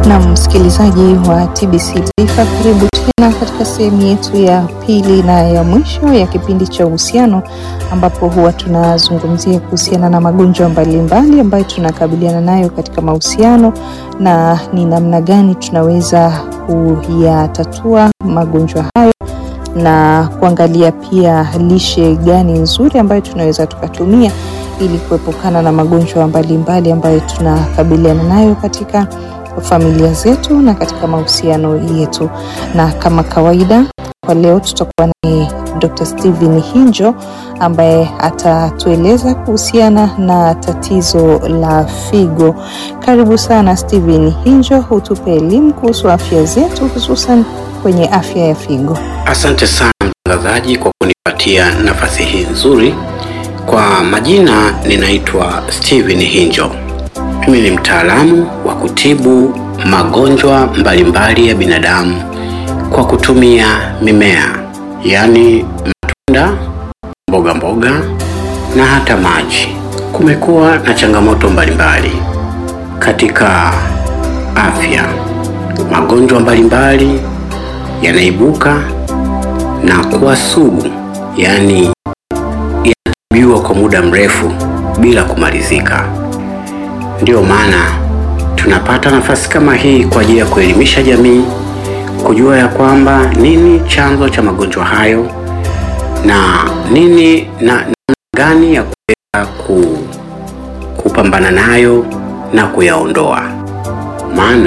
Na msikilizaji wa TBC Taifa, karibu tena katika sehemu yetu ya pili na ya mwisho ya kipindi cha uhusiano, ambapo huwa tunazungumzia kuhusiana na magonjwa mbalimbali ambayo tunakabiliana nayo katika mahusiano na ni namna gani tunaweza kuyatatua magonjwa hayo na kuangalia pia lishe gani nzuri ambayo tunaweza tukatumia ili kuepukana na magonjwa mbalimbali ambayo tunakabiliana nayo katika familia zetu na katika mahusiano yetu. Na kama kawaida, kwa leo tutakuwa ni Dr. Steven Hinjo ambaye atatueleza kuhusiana na tatizo la figo. Karibu sana Steven Hinjo, utupe elimu kuhusu afya zetu hususan kwenye afya ya figo. Asante sana mtangazaji kwa kunipatia nafasi hii nzuri. Kwa majina ninaitwa Steven Hinjo. Mimi ni mtaalamu wa kutibu magonjwa mbalimbali ya binadamu kwa kutumia mimea, yaani matunda, mboga mboga na hata maji. Kumekuwa na changamoto mbalimbali katika afya. Magonjwa mbalimbali yanaibuka na kuwa sugu, yaani yanatibiwa kwa muda mrefu bila kumalizika. Ndiyo maana tunapata nafasi kama hii kwa ajili ya kuelimisha jamii, kujua ya kwamba nini chanzo cha magonjwa hayo na nini na namna gani ya kuweza ku, kupambana nayo na kuyaondoa, maana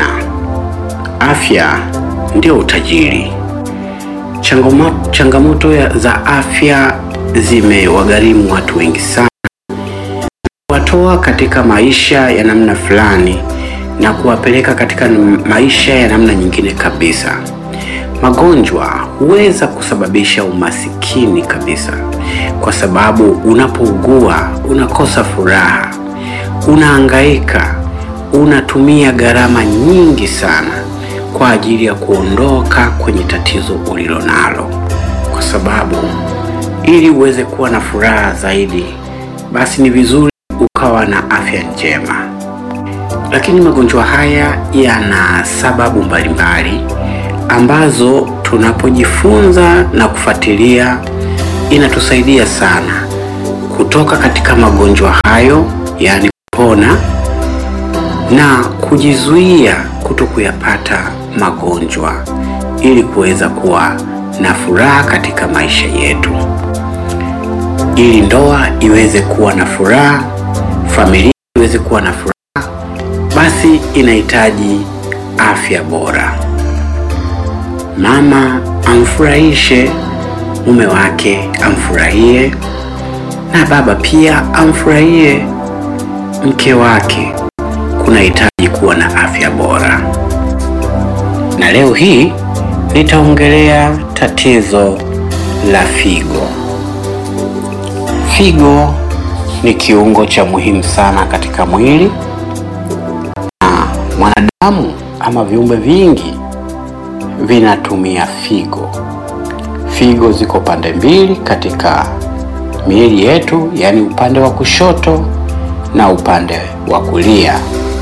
afya ndio utajiri. Changamoto, changamoto ya, za afya zimewagharimu watu wengi sana, kuwatoa katika maisha ya namna fulani na kuwapeleka katika maisha ya namna nyingine kabisa. Magonjwa huweza kusababisha umasikini kabisa, kwa sababu unapougua unakosa furaha, unahangaika, unatumia gharama nyingi sana kwa ajili ya kuondoka kwenye tatizo ulilonalo, kwa sababu ili uweze kuwa na furaha zaidi, basi ni vizuri ukawa na afya njema. Lakini magonjwa haya yana sababu mbalimbali ambazo tunapojifunza na kufuatilia inatusaidia sana kutoka katika magonjwa hayo, yaani kupona na kujizuia kuto kuyapata magonjwa ili kuweza kuwa na furaha katika maisha yetu, ili ndoa iweze kuwa na furaha, familia iweze kuwa na furaha, basi inahitaji afya bora. Mama amfurahishe mume wake, amfurahie na baba pia amfurahie mke wake. Kunahitaji kuwa na afya bora, na leo hii nitaongelea tatizo la figo. Figo ni kiungo cha muhimu sana katika mwili na mwanadamu ama viumbe vingi vinatumia figo. Figo ziko pande mbili katika miili yetu, yaani upande wa kushoto na upande wa kulia.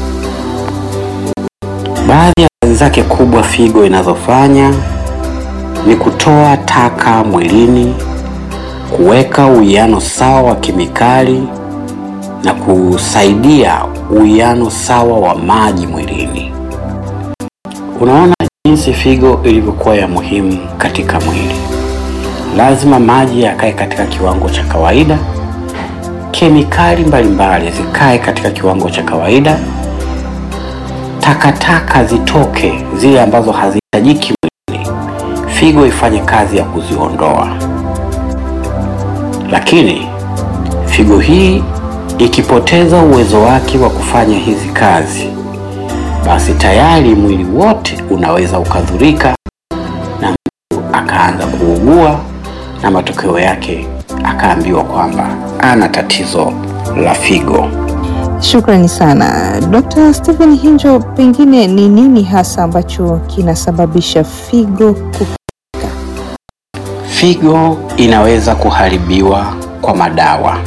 Baadhi ya kazi zake kubwa figo inazofanya ni kutoa taka mwilini, kuweka uwiano sawa wa kemikali na kusaidia uwiano sawa wa maji mwilini. Unaona jinsi figo ilivyokuwa ya muhimu katika mwili. Lazima maji yakae katika kiwango cha kawaida, kemikali mbalimbali zikae katika kiwango cha kawaida, takataka zitoke zile ambazo hazihitajiki mwilini, figo ifanye kazi ya kuziondoa. Lakini figo hii ikipoteza uwezo wake wa kufanya hizi kazi, basi tayari mwili wote unaweza ukadhurika na mtu akaanza kuugua, na matokeo yake akaambiwa kwamba ana tatizo la figo. Shukrani sana Dr. Stephen Hinjo, pengine ni nini hasa ambacho kinasababisha figo kuharibika? Figo inaweza kuharibiwa kwa madawa,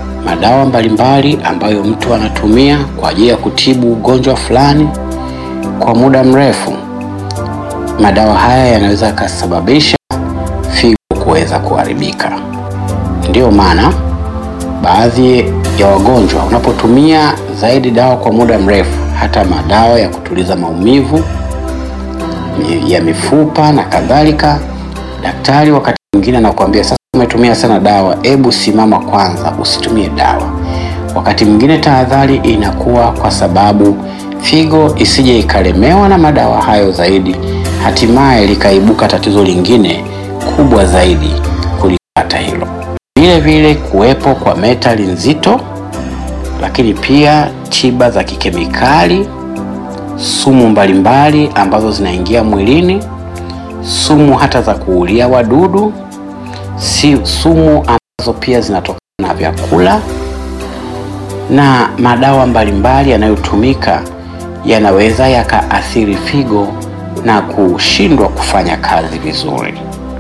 madawa mbalimbali ambayo mtu anatumia kwa ajili ya kutibu ugonjwa fulani, kwa muda mrefu, madawa haya yanaweza yakasababisha figo kuweza kuharibika. Ndiyo maana baadhi ya wagonjwa unapotumia zaidi dawa kwa muda mrefu, hata madawa ya kutuliza maumivu ya mifupa na kadhalika, daktari wakati mwingine anakuambia sasa, umetumia sana dawa, hebu simama kwanza, usitumie dawa. Wakati mwingine tahadhari inakuwa kwa sababu figo isije ikalemewa na madawa hayo zaidi, hatimaye likaibuka tatizo lingine kubwa zaidi kulipata hilo. Vile vile kuwepo kwa metali nzito, lakini pia tiba za kikemikali, sumu mbalimbali ambazo zinaingia mwilini, sumu hata za kuulia wadudu, si sumu ambazo pia zinatokana na vyakula na madawa mbalimbali yanayotumika yanaweza yakaathiri figo na kushindwa kufanya kazi vizuri.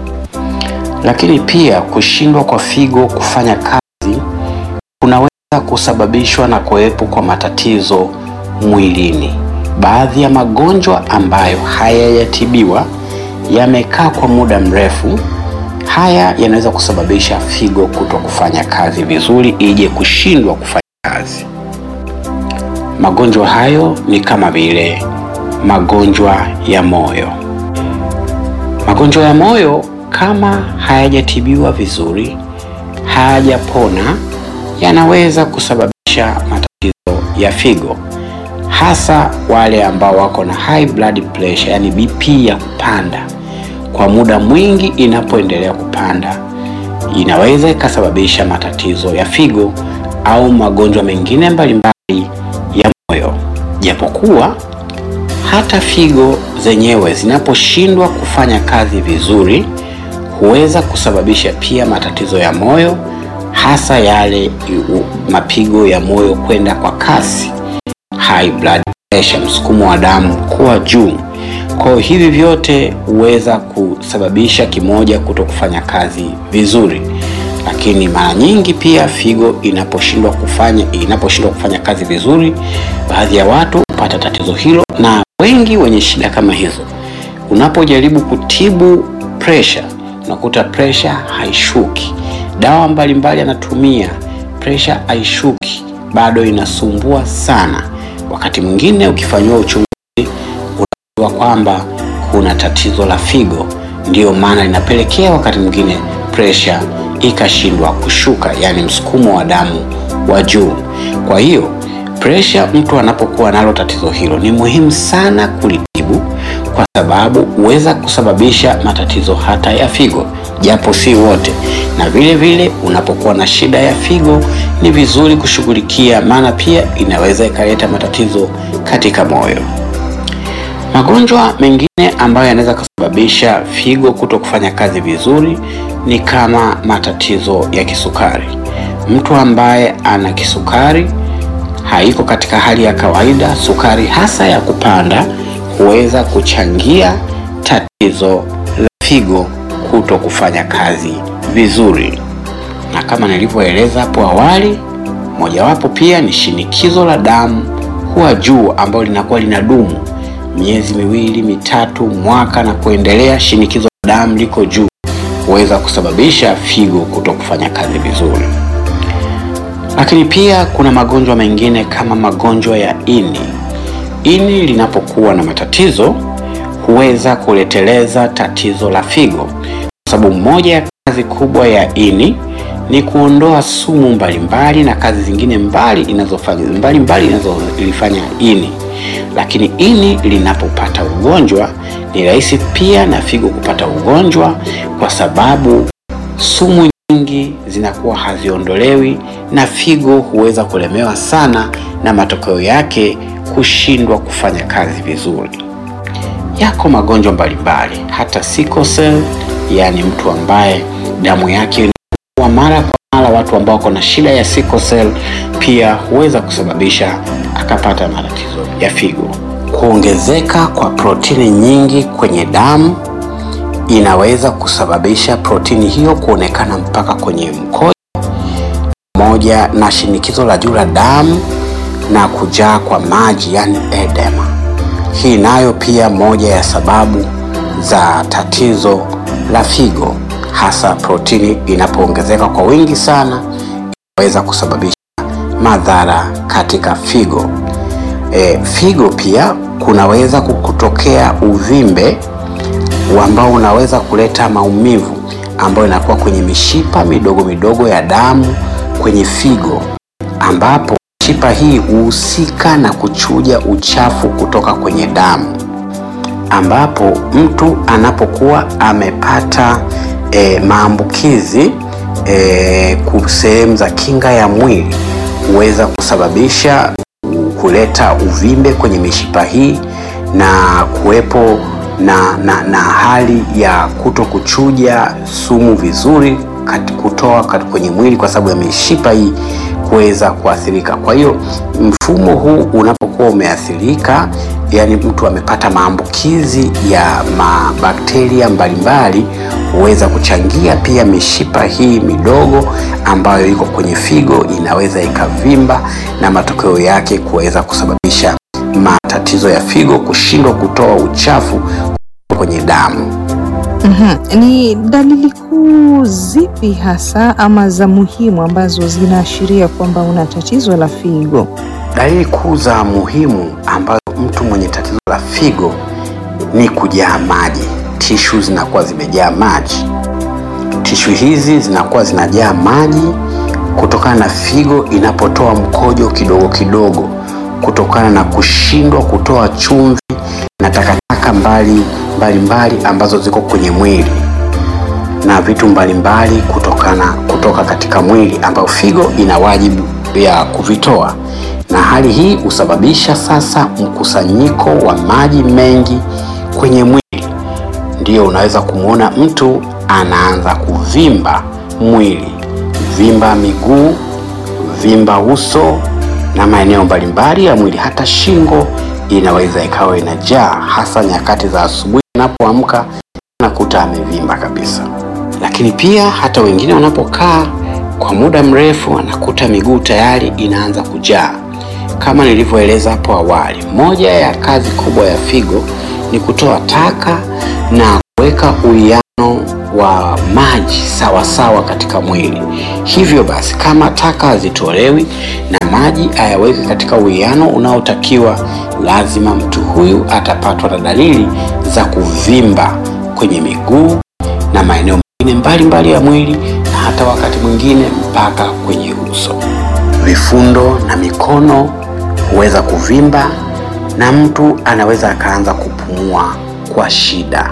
Lakini pia kushindwa kwa figo kufanya kazi kunaweza kusababishwa na kuwepo kwa matatizo mwilini. Baadhi ya magonjwa ambayo hayajatibiwa yamekaa kwa muda mrefu, haya yanaweza kusababisha figo kuto kufanya kazi vizuri, ije kushindwa kufanya kazi. Magonjwa hayo ni kama vile magonjwa ya moyo. Magonjwa ya moyo kama hayajatibiwa vizuri, hayajapona, yanaweza kusababisha matatizo ya figo, hasa wale ambao wako na high blood pressure, yani BP ya kupanda kwa muda mwingi. Inapoendelea kupanda, inaweza ikasababisha matatizo ya figo au magonjwa mengine mbalimbali ya moyo. Japokuwa hata figo zenyewe zinaposhindwa kufanya kazi vizuri, huweza kusababisha pia matatizo ya moyo, hasa yale mapigo ya moyo kwenda kwa kasi, high blood pressure, msukumo wa damu kuwa juu. Kwa hivi vyote huweza kusababisha kimoja kuto kufanya kazi vizuri lakini mara nyingi pia figo inaposhindwa kufanya inaposhindwa kufanya kazi vizuri, baadhi ya watu hupata tatizo hilo, na wengi wenye shida kama hizo, unapojaribu kutibu pressure, unakuta pressure haishuki. Dawa mbalimbali anatumia, pressure haishuki, bado inasumbua sana. Wakati mwingine ukifanyiwa uchunguzi, unajua kwamba kuna tatizo la figo, ndiyo maana linapelekea wakati mwingine pressure ikashindwa kushuka, yani msukumo wa damu wa juu. Kwa hiyo presha, mtu anapokuwa nalo tatizo hilo, ni muhimu sana kulitibu, kwa sababu huweza kusababisha matatizo hata ya figo, japo si wote. Na vile vile unapokuwa na shida ya figo, ni vizuri kushughulikia, maana pia inaweza ikaleta matatizo katika moyo. Magonjwa mengine ambayo yanaweza kusababisha figo kuto kufanya kazi vizuri ni kama matatizo ya kisukari. Mtu ambaye ana kisukari haiko katika hali ya kawaida, sukari hasa ya kupanda, huweza kuchangia tatizo la figo kuto kufanya kazi vizuri. Na kama nilivyoeleza hapo awali, mojawapo pia ni shinikizo la damu huwa juu, ambalo linakuwa linadumu miezi miwili mitatu, mwaka na kuendelea. Shinikizo la damu liko juu huweza kusababisha figo kuto kufanya kazi vizuri. Lakini pia kuna magonjwa mengine kama magonjwa ya ini. Ini linapokuwa na matatizo huweza kuleteleza tatizo la figo, kwa sababu moja ya kazi kubwa ya ini ni kuondoa sumu mbalimbali na kazi zingine mbali inazofanya mbalimbali inazolifanya ini. Lakini ini linapopata ugonjwa ni rahisi pia na figo kupata ugonjwa, kwa sababu sumu nyingi zinakuwa haziondolewi na figo huweza kulemewa sana, na matokeo yake kushindwa kufanya kazi vizuri. Yako magonjwa mbalimbali, hata sickle cell, yaani mtu ambaye damu yake inakuwa mara kwa mara. Watu ambao wako na shida ya sickle cell pia huweza kusababisha akapata matatizo ya figo. Kuongezeka kwa protini nyingi kwenye damu inaweza kusababisha protini hiyo kuonekana mpaka kwenye mkojo, pamoja na shinikizo la juu la damu na kujaa kwa maji, yani edema. Hii nayo pia moja ya sababu za tatizo la figo, hasa protini inapoongezeka kwa wingi sana, inaweza kusababisha madhara katika figo. E, figo pia kunaweza kutokea uvimbe ambao unaweza kuleta maumivu ambayo inakuwa kwenye mishipa midogo midogo ya damu kwenye figo, ambapo mishipa hii huhusika na kuchuja uchafu kutoka kwenye damu, ambapo mtu anapokuwa amepata e, maambukizi e, sehemu za kinga ya mwili huweza kusababisha kuleta uvimbe kwenye mishipa hii na kuwepo na, na, na hali ya kuto kuchuja sumu vizuri kat, kutoa kat, kwenye mwili kwa sababu ya mishipa hii kuweza kuathirika. Kwa hiyo mfumo huu unapokuwa umeathirika, yani mtu amepata maambukizi ya mabakteria mbalimbali, huweza kuchangia pia mishipa hii midogo ambayo iko kwenye figo inaweza ikavimba na matokeo yake kuweza kusababisha matatizo ya figo kushindwa kutoa uchafu kwenye damu. Mhm. Ni dalili kuu zipi hasa ama za muhimu ambazo zinaashiria kwamba una tatizo la figo? Dalili kuu za muhimu ambazo mtu mwenye tatizo la figo ni kujaa maji. Tishu zinakuwa zimejaa maji. Tishu hizi zinakuwa zinajaa maji kutokana na figo inapotoa mkojo kidogo kidogo, kutokana na kushindwa kutoa chumvi na takataka mbali mbalimbali ambazo ziko kwenye mwili na vitu mbalimbali kutokana kutoka katika mwili ambayo figo ina wajibu ya kuvitoa, na hali hii husababisha sasa mkusanyiko wa maji mengi kwenye mwili. Ndiyo unaweza kumwona mtu anaanza kuvimba mwili, vimba miguu, vimba uso na maeneo mbalimbali ya mwili, hata shingo inaweza ikawa inajaa, hasa nyakati za asubuhi anapoamka nakuta amevimba kabisa. Lakini pia hata wengine wanapokaa kwa muda mrefu anakuta miguu tayari inaanza kujaa. Kama nilivyoeleza hapo awali, moja ya kazi kubwa ya figo ni kutoa taka na kuweka uwiano wa maji sawa sawa katika mwili. Hivyo basi, kama taka hazitolewi na maji hayaweki katika uwiano unaotakiwa, lazima mtu huyu atapatwa na dalili za kuvimba kwenye miguu na maeneo mengine mbalimbali ya mwili na hata wakati mwingine mpaka kwenye uso. Vifundo na mikono huweza kuvimba na mtu anaweza akaanza kupumua kwa shida.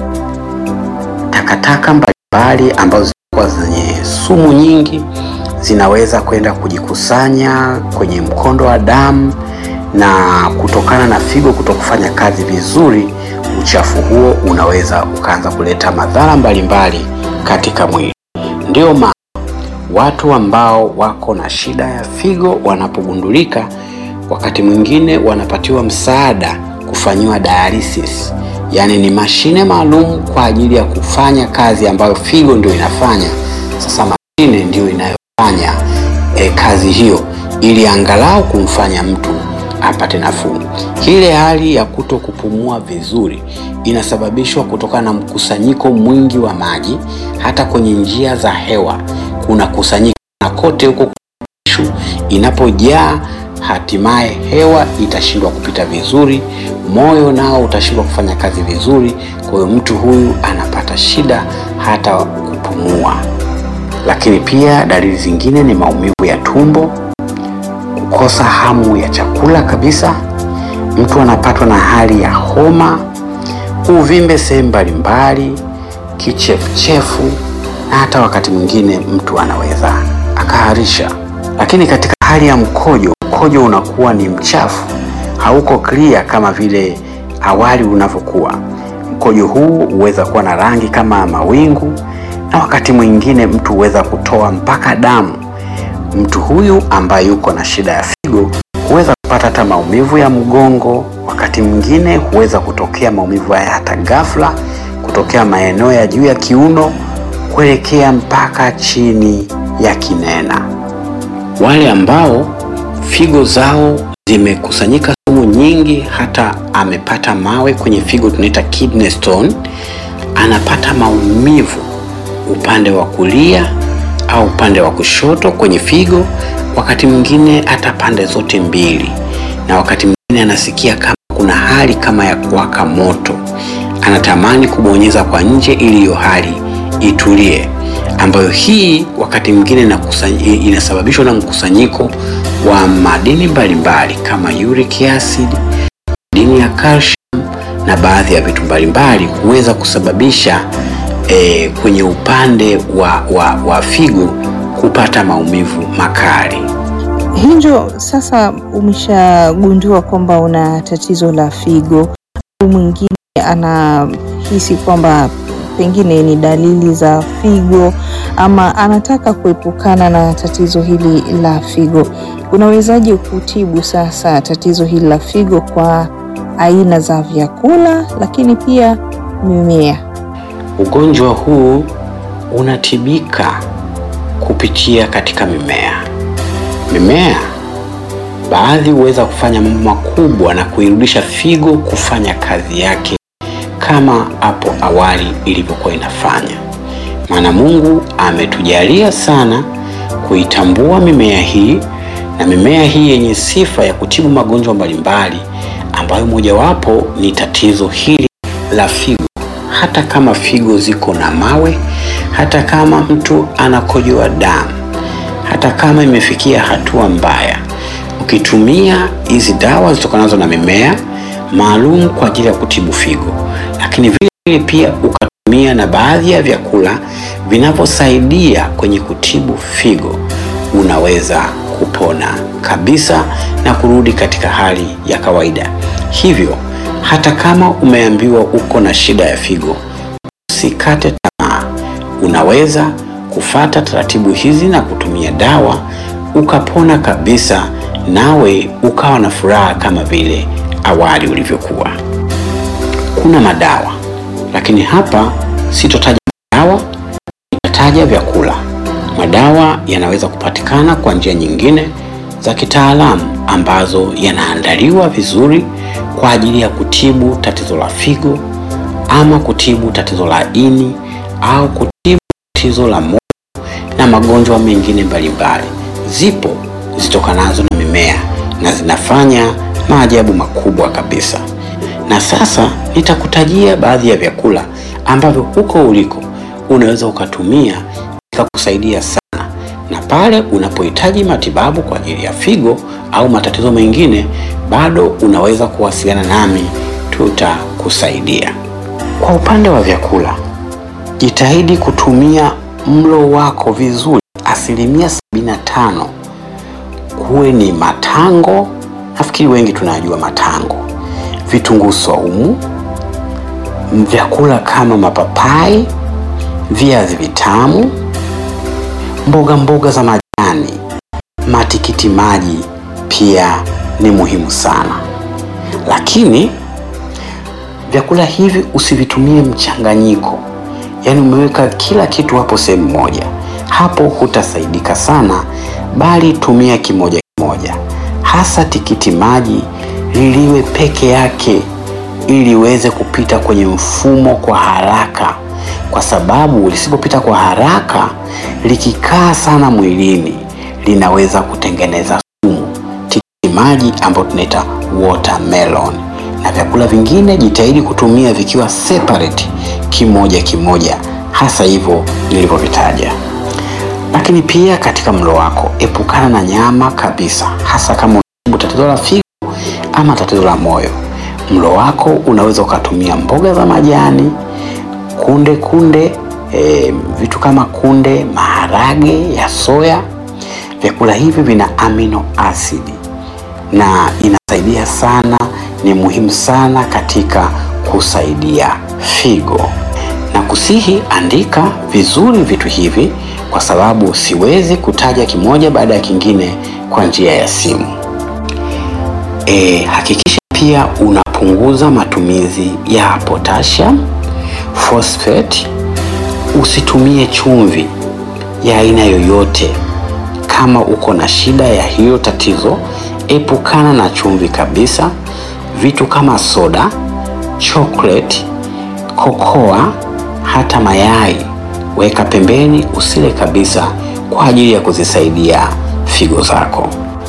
Takataka mbalimbali ambazo zinakuwa zenye sumu nyingi zinaweza kwenda kujikusanya kwenye mkondo wa damu, na kutokana na figo kutokufanya kazi vizuri, uchafu huo unaweza ukaanza kuleta madhara mbalimbali katika mwili. Ndio maana watu ambao wako na shida ya figo wanapogundulika, wakati mwingine wanapatiwa msaada kufanyiwa dialysis, yaani ni mashine maalum kwa ajili ya kufanya kazi ambayo figo ndio inafanya. Sasa mashine ndio inayofanya e, kazi hiyo ili angalau kumfanya mtu apate nafuu. Ile hali ya kuto kupumua vizuri inasababishwa kutokana na mkusanyiko mwingi wa maji, hata kwenye njia za hewa kuna kusanyika na kote huko tishu inapojaa, hatimaye hewa itashindwa kupita vizuri, moyo nao utashindwa kufanya kazi vizuri. Kwa hiyo mtu huyu anapata shida hata kupumua. Lakini pia dalili zingine ni maumivu ya tumbo, kukosa hamu ya chakula kabisa, mtu anapatwa na hali ya homa, uvimbe sehemu mbalimbali, kichefuchefu na hata wakati mwingine mtu anaweza akaharisha. Lakini katika hali ya mkojo, mkojo unakuwa ni mchafu, hauko clear kama vile awali unavyokuwa. Mkojo huu huweza kuwa na rangi kama mawingu, na wakati mwingine mtu huweza kutoa mpaka damu. Mtu huyu ambaye yuko na shida ya figo huweza kupata hata maumivu ya mgongo. Wakati mwingine huweza kutokea maumivu haya hata ghafla, kutokea maeneo ya juu ya kiuno kuelekea mpaka chini ya kinena. Wale ambao figo zao zimekusanyika sumu nyingi, hata amepata mawe kwenye figo, tunaita kidney stone. Anapata maumivu upande wa kulia au upande wa kushoto kwenye figo, wakati mwingine hata pande zote mbili, na wakati mwingine anasikia kama kuna hali kama ya kuwaka moto, anatamani kubonyeza kwa nje ili hiyo hali itulie, ambayo hii wakati mwingine inasababishwa na mkusanyiko wa madini mbalimbali kama uric acid, madini ya calcium na baadhi ya vitu mbalimbali kuweza kusababisha E, kwenye upande wa, wa, wa figo kupata maumivu makali. Hinjo, sasa umeshagundua kwamba una tatizo la figo, au mwingine anahisi kwamba pengine ni dalili za figo ama anataka kuepukana na tatizo hili la figo, unawezaje kutibu sasa tatizo hili la figo kwa aina za vyakula, lakini pia mimea? Ugonjwa huu unatibika kupitia katika mimea. Mimea baadhi huweza kufanya mambo makubwa na kuirudisha figo kufanya kazi yake kama hapo awali ilivyokuwa inafanya. Maana Mungu ametujalia sana kuitambua mimea hii, na mimea hii yenye sifa ya kutibu magonjwa mbalimbali, ambayo mojawapo ni tatizo hili la figo hata kama figo ziko na mawe, hata kama mtu anakojoa damu, hata kama imefikia hatua mbaya, ukitumia hizi dawa zitokanazo na mimea maalum kwa ajili ya kutibu figo, lakini vile vile pia ukatumia na baadhi ya vyakula vinavyosaidia kwenye kutibu figo, unaweza kupona kabisa na kurudi katika hali ya kawaida. Hivyo hata kama umeambiwa uko na shida ya figo, usikate tamaa. Unaweza kufata taratibu hizi na kutumia dawa ukapona kabisa, nawe ukawa na furaha kama vile awali ulivyokuwa. Kuna madawa, lakini hapa sitotaja madawa, nitataja vyakula. Madawa yanaweza kupatikana kwa njia nyingine za kitaalamu ambazo yanaandaliwa vizuri kwa ajili ya kutibu tatizo la figo ama kutibu tatizo la ini au kutibu tatizo la moyo na magonjwa mengine mbalimbali. Zipo zitokanazo na mimea na zinafanya maajabu makubwa kabisa. Na sasa nitakutajia baadhi ya vyakula ambavyo huko uliko unaweza ukatumia ikakusaidia sana, na pale unapohitaji matibabu kwa ajili ya figo au matatizo mengine, bado unaweza kuwasiliana nami, tutakusaidia. Kwa upande wa vyakula, jitahidi kutumia mlo wako vizuri, asilimia 75 kuwe ni matango. Nafikiri wengi tunajua matango, vitunguu saumu, vyakula kama mapapai, viazi vitamu, mboga mboga za majani, matikiti maji pia ni muhimu sana, lakini vyakula hivi usivitumie mchanganyiko, yaani umeweka kila kitu hapo sehemu moja. Hapo hutasaidika sana, bali tumia kimoja kimoja, hasa tikiti maji liliwe peke yake, ili iweze kupita kwenye mfumo kwa haraka, kwa sababu lisipopita kwa haraka, likikaa sana mwilini linaweza kutengeneza sumu. Tikiti maji ambayo tunaita watermelon na vyakula vingine jitahidi kutumia vikiwa separate kimoja kimoja, hasa hivyo nilivyovitaja. Lakini pia katika mlo wako epukana na nyama kabisa, hasa kama unatibu tatizo la figo ama tatizo la moyo. Mlo wako unaweza ukatumia mboga za majani, kunde kunde, e, vitu kama kunde, maharage ya soya. Vyakula hivi vina amino asidi na inasaidia sana, ni muhimu sana katika kusaidia figo. Na kusihi andika vizuri vitu hivi, kwa sababu siwezi kutaja kimoja baada ya kingine kwa njia ya simu. E, hakikisha pia unapunguza matumizi ya potassium, phosphate. Usitumie chumvi ya aina yoyote kama uko na shida ya hiyo tatizo, epukana na chumvi kabisa. Vitu kama soda, chocolate, kokoa, hata mayai weka pembeni, usile kabisa kwa ajili ya kuzisaidia figo zako.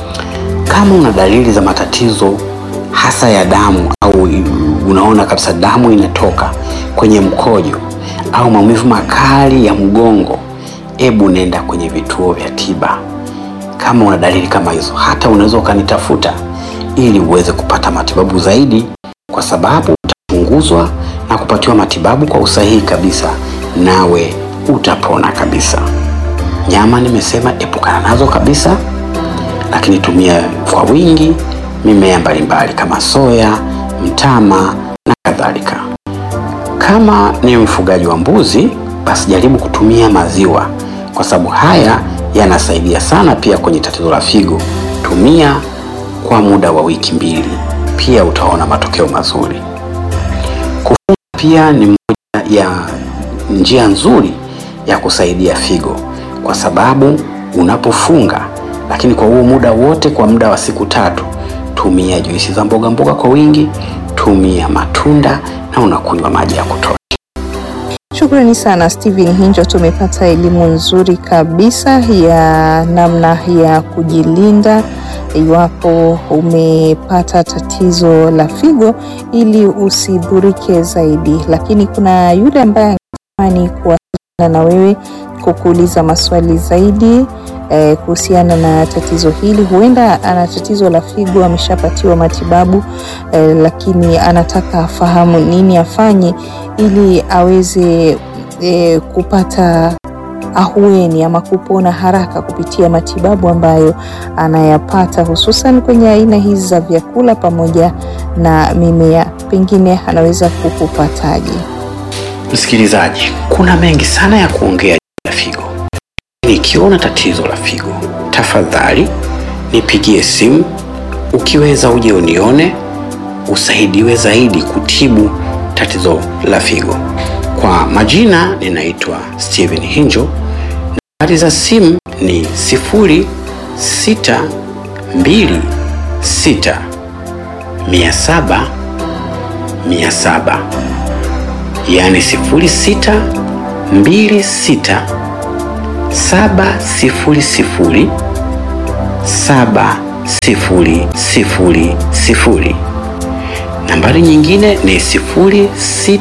Kama una dalili za matatizo hasa ya damu au unaona kabisa damu inatoka kwenye mkojo au maumivu makali ya mgongo, ebu nenda kwenye vituo vya tiba. Kama una dalili kama hizo, hata unaweza ukanitafuta ili uweze kupata matibabu zaidi, kwa sababu utachunguzwa na kupatiwa matibabu kwa usahihi kabisa, nawe utapona kabisa. Nyama nimesema epukana nazo kabisa, lakini tumia kwa wingi mimea mbalimbali kama soya, mtama na kadhalika. Kama ni mfugaji wa mbuzi, basi jaribu kutumia maziwa, kwa sababu haya yanasaidia sana pia kwenye tatizo la figo. Tumia kwa muda wa wiki mbili, pia utaona matokeo mazuri. Kufunga pia ni moja ya njia nzuri ya kusaidia figo, kwa sababu unapofunga, lakini kwa huo muda wote, kwa muda wa siku tatu, tumia juisi za mboga mboga kwa wingi, tumia matunda na unakunywa maji ya kutosha. Shukrani sana Steven Hinjo, tumepata elimu nzuri kabisa ya namna ya kujilinda iwapo umepata tatizo la figo ili usidhurike zaidi. Lakini kuna yule ambaye angetamani kuwasiliana na wewe kukuuliza maswali zaidi eh, kuhusiana na tatizo hili. Huenda ana tatizo la figo, ameshapatiwa matibabu eh, lakini anataka afahamu nini afanye ili aweze eh, kupata ahueni ama kupona haraka kupitia matibabu ambayo anayapata hususan kwenye aina hizi za vyakula pamoja na mimea. Pengine anaweza kukupataje? Msikilizaji, kuna mengi sana ya kuongea juu ya figo. Nikiona tatizo la figo, tafadhali nipigie simu. Ukiweza uje unione, usaidiwe zaidi kutibu tatizo la figo. Kwa majina ninaitwa Steven Hinjo. Nambari za simu ni sifuri sita mbili sita mia saba mia saba yaani sifuri sita mbili sita saba sifuri sifuri saba sifuri sifuri sifuri. Nambari nyingine ni sifuri sita